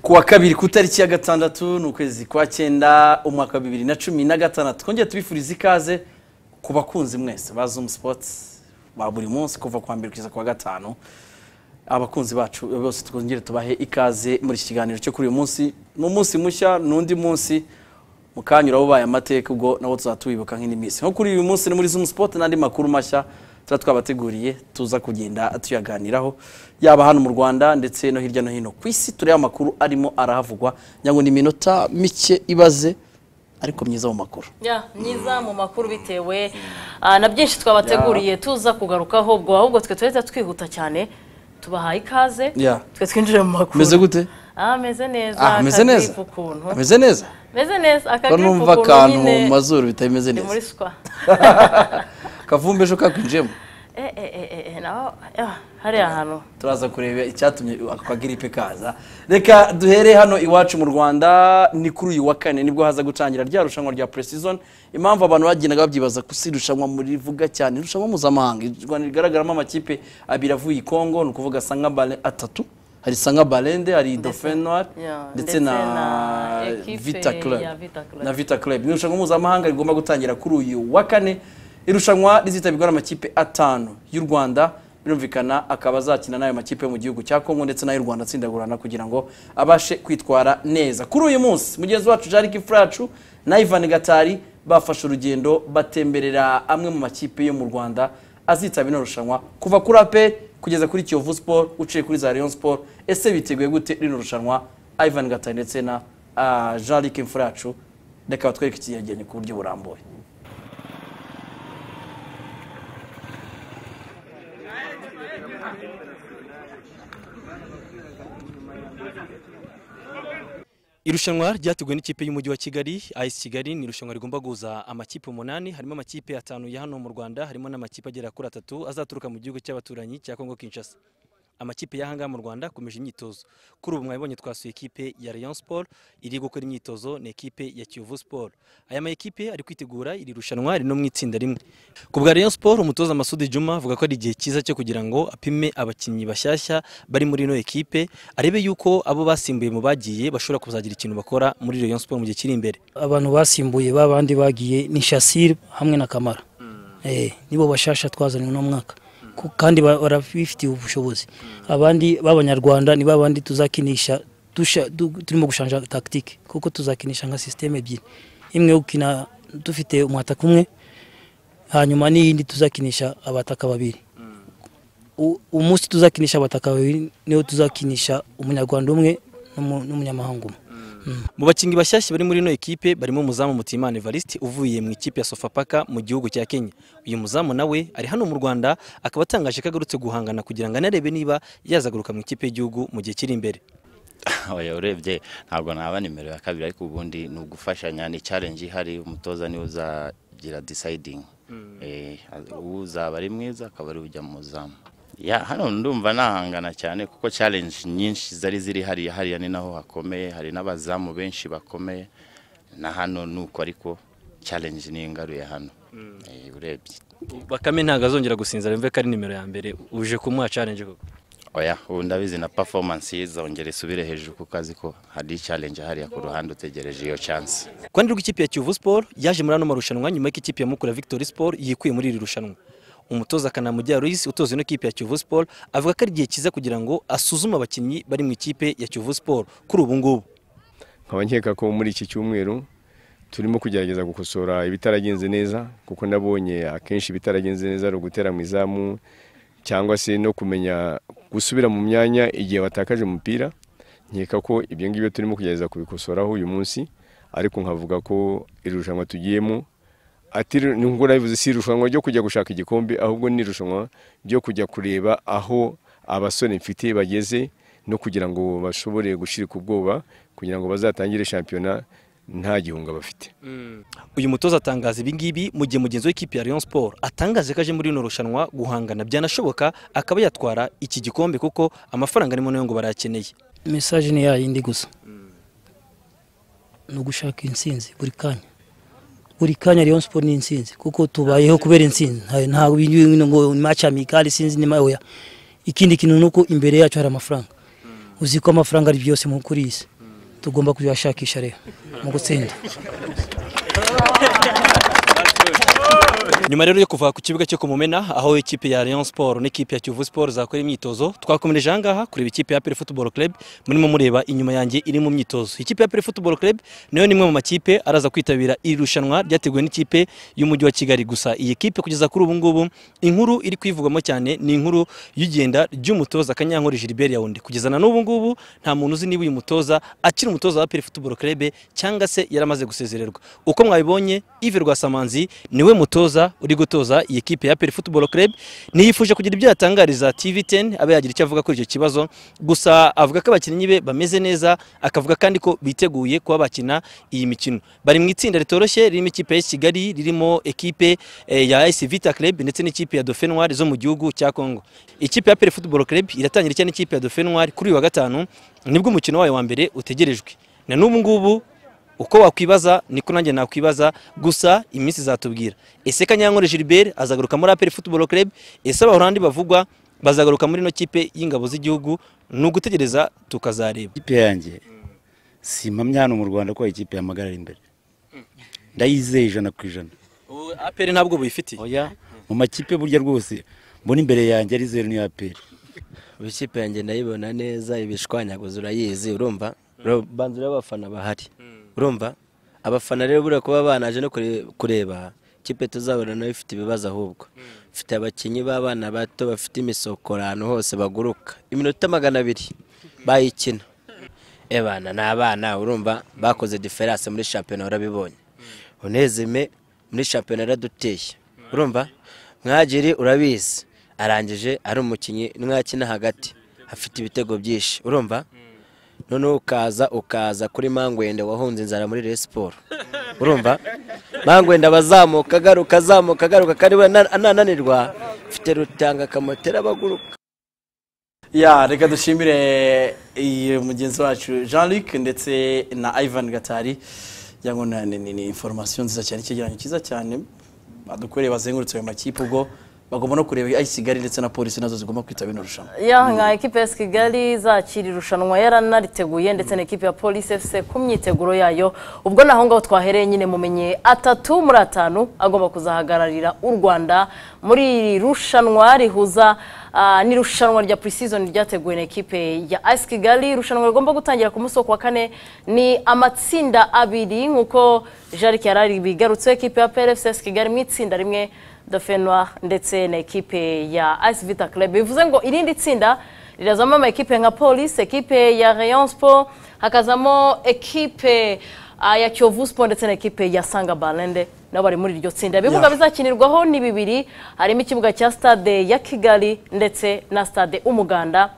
kuwa kabiri ku itariki ya gatandatu ni ukwezi kwa cyenda umwaka wa bibiri na cumi na gatandatu twongere tubifurize ikaze ku bakunzi mwese ba zumu sipotsi ba buri munsi kuva ku wa mbere kugeza ku wa gatanu abakunzi bacu bose twongere tubahe ikaze muri iki kiganiro cyo kuri uyu munsi ni umunsi mushya ni undi munsi mukanyura ubaye amateka ubwo nawo tuzaba tuwibuka nk'indi minsi nko kuri uyu munsi ni muri zumu sipoti n'andi makuru mashya tuba twabateguriye tuza kugenda tuyaganiraho yaba hano mu rwanda ndetse no hirya no hino ku isi tureba amakuru arimo arahavugwa kugira ngo ni iminota mike ibaze ariko myiza mu makuru Ya, myiza mu makuru bitewe ah, na byinshi twabateguriye tuza kugarukaho ubwo ahubwo twe tuhita twihuta cyane tubahaye ikaze Ya. twe twinjire mu makuru meze gute ah meze neza Ah, ameze neza akagripu ukuntu ameze neza meze neza ko akagripu numva ukuntu akantu nyine mu mazuru bitameze ni muri neza swa kavumbi ejo kakwinjiyemo eh eh eh eh, eh naho ah, hariya hantu turaza kureba icyatumye ako kagiripe kaza reka duhere hano iwacu mu rwanda ni kuri uyu wa kane nibwo haza gutangira rya rushanwa rya pre-season impamvu abantu bagendaga babyibaza ko si irushanwa murivuga cyane irushanwa mpuzamahanga u rwanda rigaragaramo amakipe abiri avuye i kongo ni ukuvuga sanga bale atatu hari sanga balende hari dauphin noir ya, ndetse na equipe vita club ya Vita Club. na Vita Club. Ni irushanwa mpuzamahanga rigomba gutangira kuri uyu wa kane. Irushanwa rizitabirwa n'amakipe atanu y'u Rwanda birumvikana akaba azakina n'ayo makipe yo mu gihugu cya Kongo ndetse n'ay'u Rwanda atsindagurana kugira ngo abashe kwitwara neza. Kuri uyu munsi mugenzi wacu Jari Kifracu na Ivan Gatari bafashe urugendo batemberera amwe mu makipe yo mu Rwanda azitabira ino rushanwa kuva kuri APR kugeza kuri Kiyovu Sport uciye kuri za Rayon Sport. Ese biteguye gute rino rushanwa Ivan Gatari ndetse na ah, Jean Luc Mfuracu reka batwereke ikigereranyo ku buryo burambuye Irushanwa ryateguwe n'ikipe y'umujyi wa Kigali, AS Kigali ni irushanwa rigomba guhuza amakipe umunani, harimo amakipe atanu ya hano mu Rwanda, harimo n'amakipe agera kuri atatu azaturuka mu gihugu cy'abaturanyi cya Congo Kinshasa. Amakipe y'ahangaha mu Rwanda akomeje imyitozo. Kuri ubu mwabibonye twasuye ikipe ya Rayon Sport iri gukora imyitozo ni ekipe ya Kiyovu Sport. Aya ma ekipe ari kwitegura iri rushanwa rino mu itsinda rimwe. Ku bwa Rayon Sport umutoza Masudi Juma avuga ko ari igihe cyiza cyo kugira ngo apime abakinnyi bashyashya bari muri ino ekipe arebe yuko abo basimbuye mu bagiye bashobora kuzagira ikintu bakora muri Rayon Sport mu gihe kiri imbere. abantu basimbuye babandi bagiye ni shasir hamwe na kamara eh, nibo bashasha twazanye uno mwaka Ku- kandi ba- barabifitiye ubushobozi abandi b'abanyarwanda ni babandi tuzakinisha dusha- du- turimo gushanja tactique kuko tuzakinisha nka systeme ebyiri imwe yo gukina dufite umwataka umwe hanyuma n'iyindi tuzakinisha abataka babiri U- umunsi tuzakinisha abataka babiri niyo tuzakinisha umunyarwanda umwe n'umu- n'umunyamahanga umwe Mu bakinnyi bashyashya bari muri ino ekipe barimo umuzamu Mutimana Evariste uvuye mu ikipe ya Sofapaka mu gihugu cya Kenya. Uyu muzamu nawe ari hano mu Rwanda akaba atangaje ko agarutse guhangana kugira ngo anarebe niba yazagaruka mu ikipe y'igihugu mu gihe kiri imbere. oya urebye ntabwo naba nimero ya kabiri ariko ubundi ni ugufashanya ni challenge ihari umutoza niwe uzagira deciding Eh, uzaba ari mwiza akaba ari ujya mu zamu ya hano ndumva nahangana cyane kuko challenge nyinshi zari ziri hariya hariya ni naho hakomeye hari n'abazamu benshi bakomeye na hano nuko ariko challenge ni ingaruye hano Eh, urebye Bakame ntabwo azongera gusinzira yumve ko ari nimero ya mbere uje kumuha challenge koko. oya ubu ndabizi na performance ye izongera isubire hejuru kuko azi ko hari challenge hariya ku ruhande utegereje iyo chance Ku ruhande rw'ikipe ya Kiyovu Sport yaje muri ano marushanwa nyuma y'uko ikipe ya Mukura Victory Sport yikuye muri iri rushanwa. Umutoza Kanamujya Ruiz utoza ino kipe ya Kiyovu Sport avuga ko ari igihe cyiza kugira ngo asuzume abakinnyi bari mu ikipe ya Kiyovu Sport kuri ubu ngubu. nkaba nkeka ko muri iki cyumweru turimo kugerageza gukosora ibitaragenze neza kuko nabonye akenshi ibitaragenze neza ari ugutera mu izamu cyangwa se no kumenya gusubira mu myanya igihe watakaje umupira nkeka ko ibyo ngibyo turimo kugerageza kubikosoraho uyu munsi ariko nkavuga ko iri rushanwa tugiyemo atari nubwo nabivuze si irushanwa ryo kujya gushaka igikombe ahubwo ni irushanwa ryo kujya kureba aho abasore mfite bageze no kugira ngo bashobore gushirika ubwoba kugira ngo bazatangire shampiyona nta gihunga bafite Uyu mutoza atangaza ibi ngibi mu gihe mugenzi w'ikipe ya Rayon Sport atangaje ko aje muri rino rushanwa guhangana byanashoboka akaba yatwara iki gikombe kuko amafaranga arimo nayo ngo barayakeneye. mesaje ni yayindi gusa ni ugushaka intsinzi buri kanya buri kanya Rayon Sport ni intsinzi kuko tubayeho kubera intsinzi nta nta bintu ngo ni match amicale intsinzi ni mayoya ikindi kintu nuko imbere yacu hari amafaranga uzi ko amafaranga ari byose mu kuri iyi si tugomba kuyashakisha rero mu gutsinda nyuma rero yo kuva ku kibuga cyo kumumena aho ikipe ya Rayon Sport n'ikipe ya Kiyovu Sport zakora imyitozo twakomereje ahangaha kureba ikipe ya APR Football Club murimo mureba inyuma yanjye iri mu myitozo ikipe ya APR Football Club nayo ni imwe mu makipe araza kwitabira iri rushanwa ryateguwe n'ikipe y'umujyi wa Kigali gusa iyi kipe kugeza kuri ubu ngubu inkuru iri kwivugwamo cyane ni inkuru y'igenda ry'umutoza Kanyankore Gilbert Yaounde kugeza na n'ubu ngubu nta muntu uzi niba uyu mutoza akiri umutoza wa APR Football Club cyangwa se yaramaze gusezererwa uko mwabibonye Yves Rwasamanzi niwe mutoza uri gutoza iyi kipe ya APR Football Club niyifuje kugira ibyo yatangariza TV10 abe yagira icyo avuga kuri icyo kibazo gusa avuga ko abakinnyi be bameze neza akavuga kandi ko biteguye kuba bakina iyi mikino bari mu itsinda ritoroshye ririmo ikipe ya Kigali ririmo ekipe eh, ya AS Vita Club ndetse n'ikipe ya Dauphin Noir zo mu gihugu cya Congo ikipe ya APR Football Club iratangira cyane n'ikipe ya Dauphin Noir kuri uyu wa gatanu nibwo umukino wayo wa mbere utegerejwe na n'ubu ngubu uko wakwibaza niko nanjye nakwibaza gusa iminsi izatubwira ese kanyankore gilbert azagaruka muri aperi football club ese abahorandi bavugwa bazagaruka muri ino kipe y'ingabo z'igihugu ni ugutegereza tukazareba ikipe yanjye simpamya hano mu rwanda ko ikipe yamagarara imbere ndayizeye ijana ku ijana aperi ntabwo buyifitiye oya mu makipe burya rwose mbona imbere yanjye ari zeru n'iya peri ikipe yanjye ndayibona neza ibishwanyaguza urayizi urumva Ro- banza urebe abafana bahari urumva abafana rero buriya kuba banaje no kure- kureba ikipe tuzabona nayo ifite ibibazo ahubwo ifite abakinnyi b'abana bato bafite imisokoro ahantu hose baguruka iminota magana abiri bayikina ebana ni abana urumva bakoze diferanse muri shampiyona urabibonye unezime muri shampiyona yaraduteye urumva mwagiri urabizi arangije ari umukinnyi n'umwakina hagati afite ibitego byinshi urumva noneho ukaza ukaza kuri mangwende wahunze inzara muri Rayon siporo urumva mangwende aba azamuka agaruka azamuka agaruka kandi we ana- anananirwa mfite rutanga akamotera abaguruka ya reka dushimire iyi mugenzi wacu jean luc ndetse na ivan gatari yango na ni ni- ni information nziza cyane icyegeranyo cyiza cyane badukoreye bazengurutse ayo makipe ubwo bagomba no kureba ayi kigali ndetse na polisi nazo zigomba kwitabira ino rushanwa ya nka ekipe ya kigali izakira irushanwa yaranariteguye ndetse na ekipe ya polisi efuse ku myiteguro yayo ubwo naho ngaho twahereye nyine mumenye atatu muri atanu agomba kuzahagararira u rwanda muri iri rushanwa rihuza ah, n'irushanwa rya pre-season ryateguwe na ekipe ya as kigali irushanwa rigomba gutangira ku munsi wo ku wa kane ni amatsinda abiri nk'uko jarike yarari bigarutseho ekipe ya plfcs kigali mu itsinda rimwe Dofenwa ndetse na ekipe ya AS Vita Club bivuze ngo irindi tsinda rirazamo ama ekipe nka Police, ekipe ya Rayon Sport, hakazamo ekipe ah, ya Kiyovu Sport ndetse na ekipe ya Sanga Balende nabo bari muri iryo tsinda. Ibibuga bizakinirwaho ni bibiri harimo ikibuga cya Stade ya Kigali ndetse na Stade Umuganda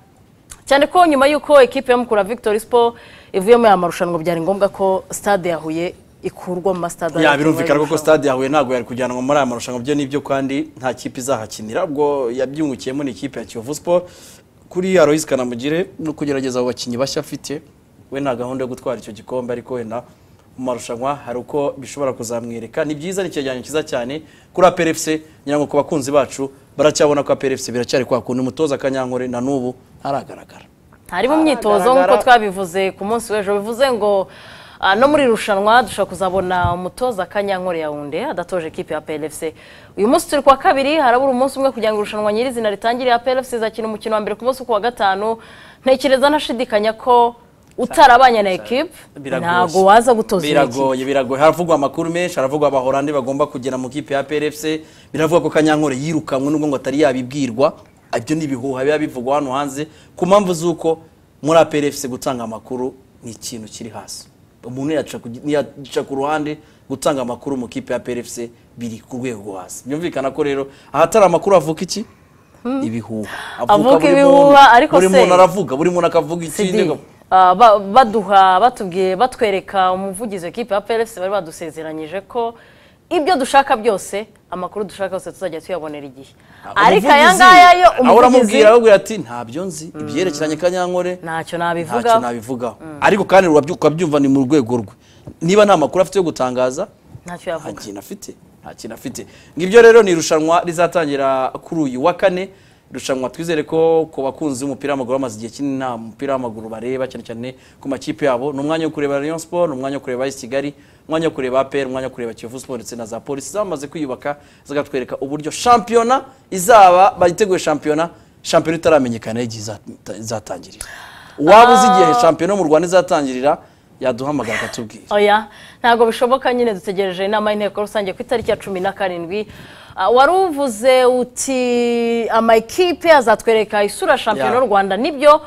cyane ko nyuma y'uko ekipe ya Mukura Victory Sport ivuye muri aya marushanwa byari ngombwa ko Stade ya Huye ikurwa mu masitade ya ayateguye birumvikana koko irushanwa. stade yahuye ntabwo yari kujyanwa muri aya marushanwa byo nibyo kandi nta kipe izahakinira ubwo yabyungukiyemo ni ikipe ya kiyovu sport kuri aloyizi kanamugire no kugerageza abo bakinnyi bashya afite we nta gahunda yo gutwara icyo gikombe ariko wenda mu marushanwa hari uko bishobora kuzamwereka ni byiza ni icyegeranyo cyiza cyane kuri aperefuse ngira ngo ku bakunzi bacu baracyabona ko aperefuse biracyari kwa kundi umutoza kanyankore na n'ubu haragaragara ntari mu myitozo nk'uko twabivuze ku munsi w'ejo bivuze ngo ah, no muri irushanwa dushobora kuzabona umutoza kanyankore yawunde adatoje ekipe ya plfc uyu munsi turi kuwa kabiri harabura umunsi umwe kugira ngo irushanwa nyirizina ritangire ya plfc izakina umukino wa mbere ku munsi ku wa gatanu ntekereza ntashidikanya ko utarabanye na ekipe Biragoye. ntabwo waza gutoza iyi ekipe. biragoye biragoye haravugwa amakuru menshi haravugwa abahorandi bagomba kugera mu kipe ya PRFC biravugwa ko Kanyankore yirukanwe nubwo ngo atari yabibwirwa ibyo ni ibihuha biba bivugwa hano hanze ku mpamvu z'uko muri PRFC gutanga amakuru ni ikintu kiri hasi umuntu yaca ku- yaca ku ruhande gutanga amakuru mu kipe ya PRFC biri ku rwego rwo hasi byumvikana ko rero ahatari amakuru avuka iki ibihuha Avuka buri ibihuha, muntu- ariko buri se- muntu aravuga buri muntu akavuga CD, ikindi ah, ba- baduha batubwiye batwereka umuvugizi w'ikipe ya PLFC bari badusezeranyije ko ibyo dushaka byose amakuru dushaka yose tuzajya tuyabonera igihe ariko aya ngaya yo aho umuvugizi uramubwira aramubwira ati ntabyo nzi ibyerekeranye kanyankore ntacyo ntacyo nabivugaho nabivugaho ariko kandi urabyu- ukabyumva ni mu rwego rwe niba nta makuru afite yo gutangaza nta ntacyo yavuga kintu afite nta kintu afite ngibyo rero ni irushanwa rizatangira kuri uyu wa kane rushanwa twizere ko ku bakunzi b'umupira w'amaguru bamaze igihe kinini nta mupira w'amaguru bareba cyane cyane ku makipe yabo ni umwanya wo kureba Rayon Sport ni umwanya wo kureba AS Kigali umwanya wo kureba APR umwanya wo kureba Kiyovu Sport ndetse na za Polisi zamaze kwiyubaka zikatwereka uburyo shampiyona izaba bayiteguye shampiyona shampiyona itaramenyekana y'igihe izata- izatangirira waba uzi igihe shampiyona yo mu Rwanda izatangirira yaduhamagara akatubwira oya ntabwo bishoboka nyine dutegereje inama y'inteko rusange ku itariki ya cumi na karindwi Ah, wari uvuze uti amakipe azatwereka isura shampiyona Ya. y'u rwanda nibyo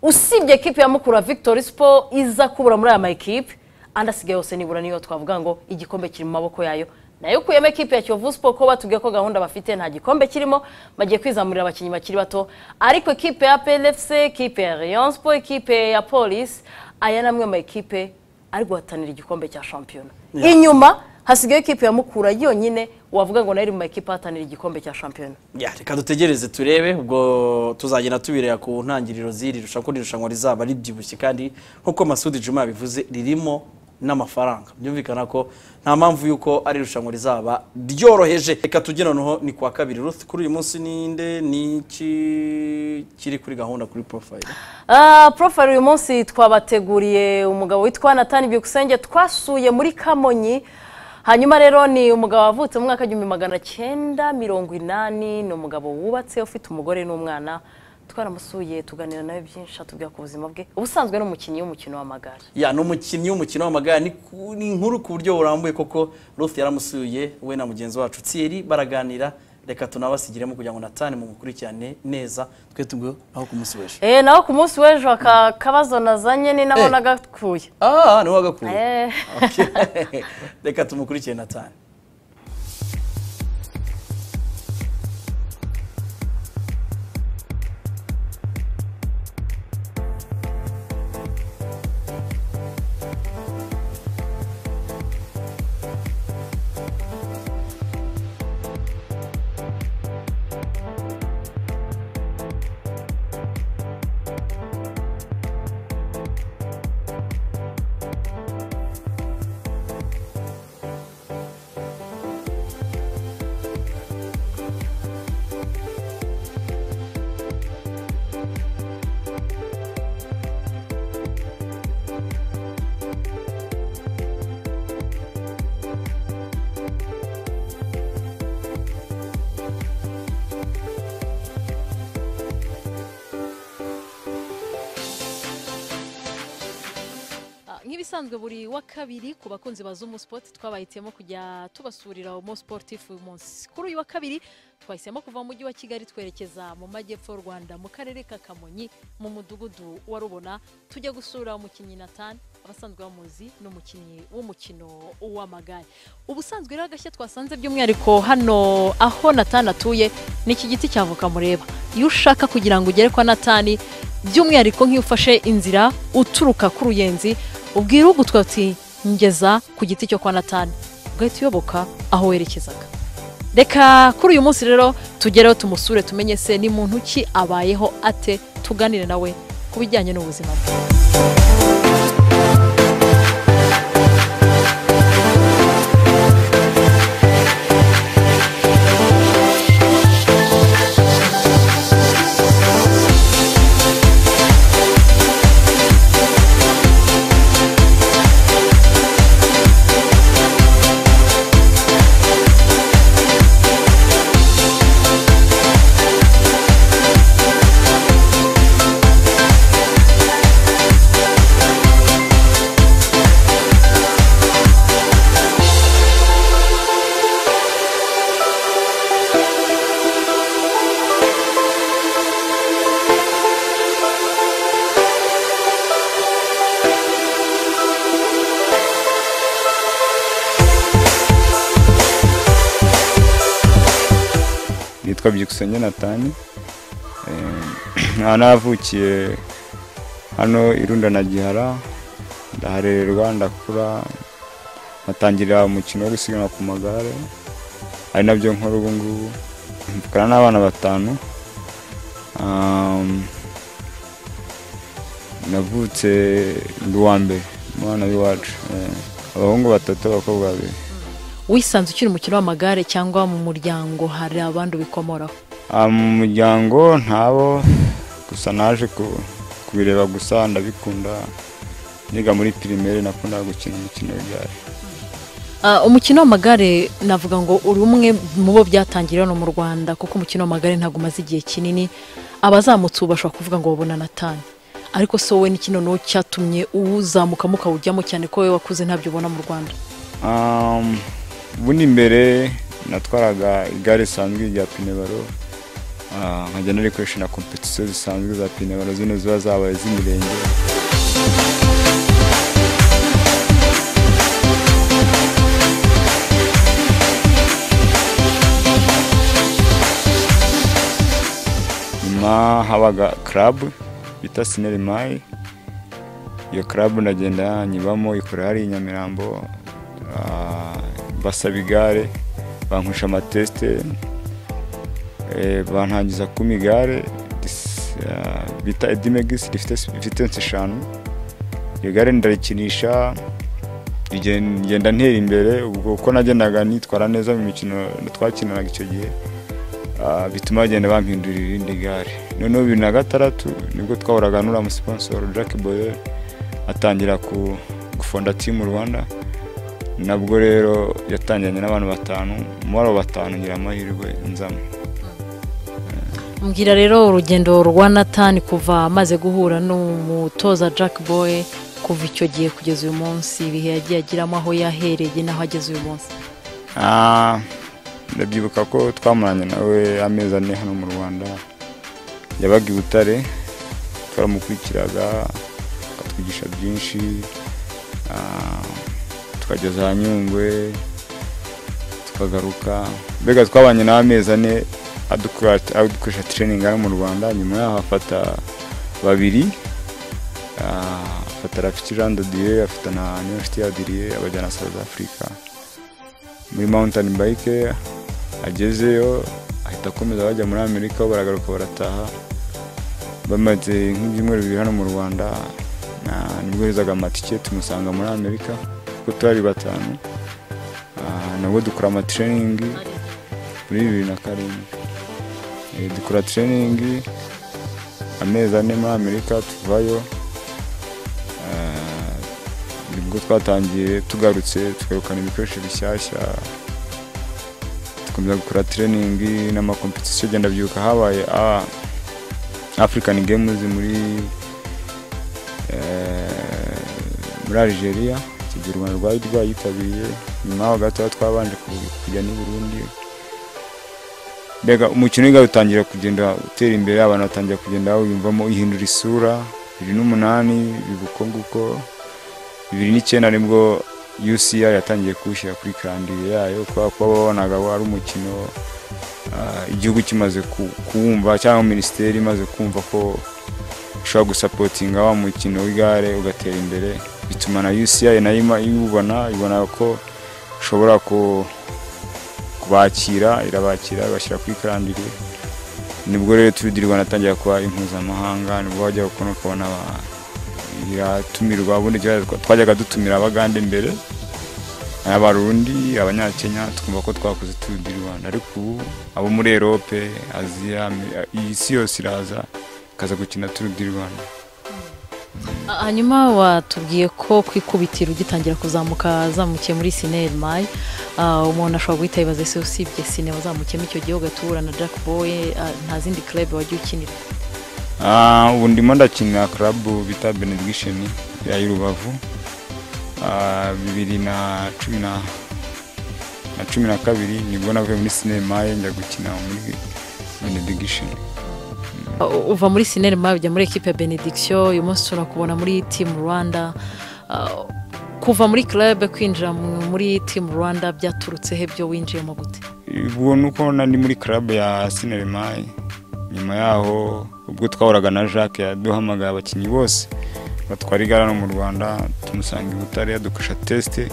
usibye ekipe ya mukura victory sport iza kubura muri aya makipe andi asigaye yose nibura niyo twavuga ngo igikombe kiri mu maboko yayo nayo ukuyemo ekipe ya kiyovu sport ko batubwiye ko gahunda bafite nta gikombe kirimo bagiye kwizamurira abakinnyi bakiri bato ariko ekipe ya plfc ekipe ya rayon sport ekipe ya police aya ni amwe mu makipe ari guhatanira igikombe cya shampiyona inyuma hasigaye ekipe ya mukura yonyine wavuga ngo nayo iri mu makipe ahatanira igikombe cya shampiyona Ya, reka dutegereze turebe ubwo tuzagenda tubireba ku ntangiriro z'iri rushanwa ko iri rushanwa rizaba ribyibushye kandi nk'uko Masudi Juma yabivuze ririmo n'amafaranga byumvikana ko nta mpamvu y'uko ari irushanwa rizaba ryoroheje reka tujye noneho ni kwa kabiri Ruth kuri uyu munsi ninde ni iki kiri kuri gahunda kuri profile Ah, profile uyu munsi twabateguriye umugabo witwa natani byukusenge twasuye muri kamonyi hanyuma rero ni umugabo wavutse mu mwaka w'igihumbi magana cyenda mirongo inani ni umugabo wubatse ufite umugore n'umwana twaramusuye tuganira nawe byinshi atubwira ku buzima bwe ubusanzwe ni umukinnyi w'umukino w'amagare ya ni umukinnyi w'umukino w'amagare ni ku- ni inkuru ku buryo burambuye koko Ruth yaramusuye we na mugenzi wacu Thierry baraganira reka tunabasigiremo kugira ngo Nathan mumukurikirane neza twe tugwe aho kumusubesha Eh, naho ku munsi w'ejo aka kabazo nazanye ni nabo Eh. nagakuye ah ni wagakuye Eh. Okay. reka tumukurikire Nathan Ah, nk'ibisanzwe buri wa kabiri ku bakunzi ba Zumu Sport twabahitiyemo kujya tubasurira Mo Sportif uyu munsi kuri uyu wa kabiri twahisemo kuva mu mujyi wa Kigali twerekeza mu majyepfo y'u Rwanda mu karere ka Kamonyi mu mudugudu wa Rubona tujya gusura umukinnyi Nathan abasanzwe bamuzi ni umukinnyi w'umukino w'amagare ubusanzwe rero agashya twasanze by'umwihariko hano aho Nathan atuye ni iki giti cy'avoka mureba iyo ushaka kugira ngo ugere kwa Nathan by'umwihariko nk'iyo ufashe inzira uturuka ku ruyenzi ubwira ugutwa uti ngeza ku giti cyo kwa natani ugahita uyoboka aho werekezaga reka kuri uyu munsi rero tugereho tumusure tumenye se ni muntu ki abayeho ate tuganire nawe ku bijyanye n'ubuzima bwe nitwa byukusenge natani nkaba navukiye hano irundo na gihara ndaharererwa ndakura ngatangirira umukino wo gusiganwa ku magare ari nabyo nkora ubu ngubu mvukana n'abana batanu Um, navutse ndi uwa mbere umwana w'iwacu eh, abahungu batatu abakobwa babiri wisanze ukiri umukino w'amagare cyangwa mu muryango hari abandi ubikomoraho Ah, mu muryango ntabo gusa naje ku- kubireba gusa ndabikunda niga muri pirimeri nakundaga gukina umukino w'igare Ah, umukino w'amagare navuga ngo uri umwe mu bo byatangira hano mu rwanda kuko umukino w'amagare ntabwo umaze igihe kinini abazamutse ubu bashobora kuvuga ngo babona natani ariko so we ni kino ni cyatumye uzamukamo ukawujyamo cyane ko wowe wakuze ntabyo ubona mu rwanda Um, ubundi imbere natwaraga igare risanzwe rya pinebaro ah, nkajya narikoresha na kompetisiyo zisanzwe za pinebaro zino ziba zabaye z'imirenge nyuma habaga club bita sinerimayi iyo club ndagenda nyibamo ikora hari i nyamirambo ah, basaba igare bankoresha amatesite eh, bantangiza kuma igare dis- ah, bita edimegisi rifite vitensi eshanu iryo gare ndarikinisha rigen- ngenda ntera imbere ubwo uko nagendaga nitwara neza mu mikino twakinanaga icyo gihe ah, bituma bagenda bampindurira irindi gare noneho bibiri na gatandatu nibwo twahoraga n'uriya musipansoro jack boyer atangira ku gufonda timu rwanda nabwo rero yatangiranye n'abantu batanu muri abo batanu ngira amahirwe nzamo mbwira rero urugendo rwa natani kuva amaze guhura n'umutoza jack boy kuva icyo gihe kugeza uyu munsi ibihe yagiye agiramo aho yahereye n'aho ageze uyu munsi Ah, ndabyibuka ko twamaranye nawe amezi ane hano mu rwanda yabaga i butare twaramukurikiraga akatwigisha byinshi ah, tukajya za nyungwe tukagaruka mbega twabanye n'amezi ane adukora- adukoresha training hano mu rwanda nyuma yaho afata babiri ah, afata rafiki jean de dieu afata na niyonshuti ya dirie abajyana south africa muri mountain bike agezeyo ahita akomeza bajya muri amerika aho baragaruka barataha bamaze nk'ibyumweru bibiri hano mu rwanda na- nibwo yoherezaga amatike tumusanga muri amerika kuko turi batanu Ah, nabwo dukora amatreyiningi muri bibiri na karindwi Eh, dukora treyiningi amezi ane muri amerika tuvayo Ah, nibwo twatangiye tugarutse tugarukana ibikoresho bishyashya dukomeza gukora training n'amakompetisiyo agenda byuka habaye ah, african games muri eh, muri algeria icyo gihe u rwanda rwari rwayitabiriye nyuma yaho gato twabanje ku- kujya n'i burundi mbega umukino w'igare utangira kugenda utera imbere abantu batangira kugenda bawiyumvamo ihindura isura bibiri n'umunani biba uko nguko bibiri n'icyenda nibwo UCR yatangiye kuwushyira kuri karandire yayo kubera ko babonaga wari umukino ah, igihugu kimaze ku- kuwumva cyangwa minisiteri imaze kumva ko ushobora gusapotinga wa mukino w'igare ugatera imbere bituma na UCI nayo ima- iwubona ibona ko ushobora ku- kubakira irabakira ibashyira kuri karandire nibwo rero turi di rwanda atangira kuba impuzamahanga nibwo wajya kubona ukabona aba- iratumirwa ubundi kera twa- twajyaga dutumira abagande mbere abarundi abanyakenya twumva ko twakoze turu di rwanda ariko ubu abo muri erope aziya Ame- iyi si yose iraza ikaza gukina turu di rwanda Ah, hanyuma watubwiye ko kwikubitira ugitangira kuzamuka zamukiye muri sineri mayi umuntu ashobora guhita yibaza ese usibye sine wazamukiyemo icyo gihe ugahita uhura na jack boy ah, nta zindi club wajya ukinira Ah, ubu ndimo ndakina club bita benediction ya y'urubavu Ah, bibiri na cumi na na cumi na kabiri nibwo navuye muri sinemaye njya gukina muri benediction Ah, u- uva muri sineri mayi ujya muri ekipe ya benediction uyu munsi turakubona muri team rwanda Ah, kuva muri club kwinjira mu- muri team rwanda byaturutseho ibyo winjiyemo gute ubwo ni uko nari muri club ya sinemaye nyuma yaho ubwo twahoraga na jacques yaduhamagaye abakinnyi bose batwara igare hano mu rwanda tumusanga i butare yadukoresha tesite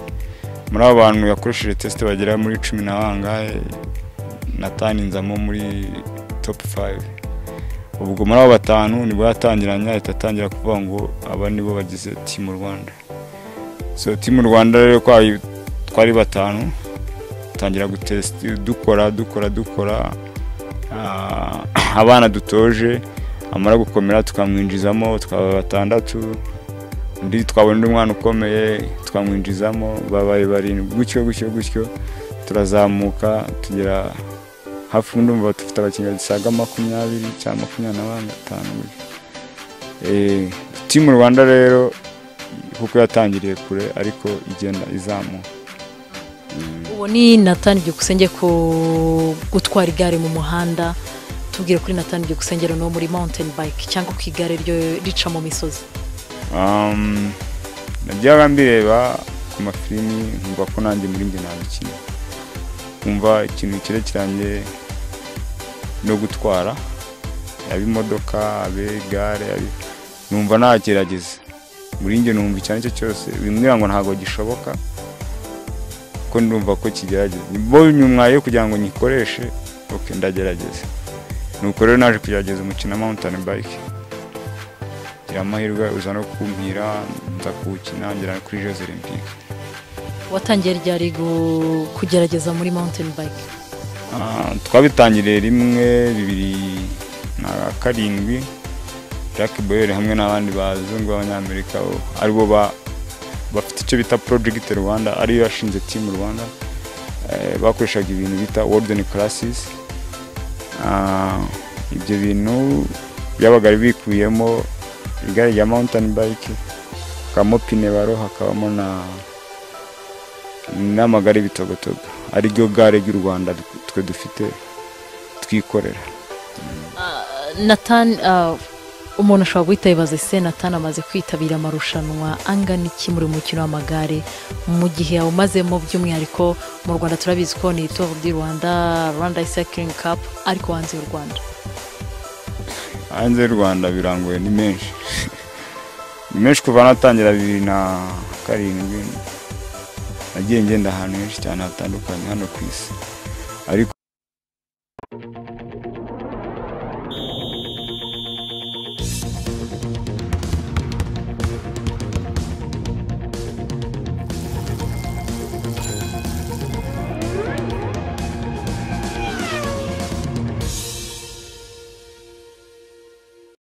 muri abo bantu yakoresheje tesite bagera muri cumi na bangahe nataninzamo muri topu fayive ubwo muri abo batanu nibwo yatangiranye ahita atangira kuvuga ngo aba nibo bagize timu rwanda so timu rwanda rero kwayo twari batanu tangira gutesita dukora dukora dukora Ah, abana dutoje amara gukomera tukamwinjizamo twaba batandatu undi twabona undi mwana ukomeye twamwinjizamo babaye barindwi gutyo gutyo gutyo turazamuka tugera hafi ndumva dufite abakinnyi basaga makumyabiri cyangwa makumyabiri na batanu gutyo Eh, timu mu rwanda rero kuko yatangiriye kure ariko igenda izamuka uwo ni nathan byukusenge ku gutwara igare mu muhanda tubwire kuri nathan byukusenge rero ni uwo muri mountain bike cyangwa ku igare ryo rica mu misozi Um, najyaga mbireba ku mafilimi nkumva ko nanjye muri njye nabikina nkumva ikintu kirekeranye no gutwara yaba imodoka abe igare abe- numva nagerageza muri njye numva icyo ari cyo cyose bimbwira ngo ntabwo gishoboka ko ndumva ko kigerageza bo nyumwaye kugira ngo nyikoreshe ok ndagerageza nuko rero naje kugerageza umukino wa mountain bike ngira amahirwe uza no kumpira nza kuwukina ngera kuri jeux olympique watangiye ryari gu- kugerageza muri mountain bike Ah, twabitangiriye rimwe bibiri na karindwi jack boyer hamwe n'abandi bazungu b'abanyamerika bo- aribo ba- bafite icyo bita project rwanda ariyo yashinze team rwanda Eh, bakoreshaga ibintu bita warden classes Ah, ibyo bintu byabaga bikubiyemo igare rya mountain bike hakabamo pine baro hakabamo na n'amagare y'ibitogotogo ariryo gare ry'u rwanda twe dufite twikorera nathan ah, umuntu ashobora guhita yibaza ese nathan amaze kwitabira amarushanwa angana iki muri uyu mukino w'amagare mu gihe yawumazemo by'umwihariko mu rwanda turabizi ko ni tour du rwanda rwanda cycling cup ariko hanze y'u rwanda hanze y'u rwanda birangoye ni menshi ni menshi kuva natangira bibiri na karindwi nagiye ngenda ahantu henshi cyane hatandukanye hano ku isi ariko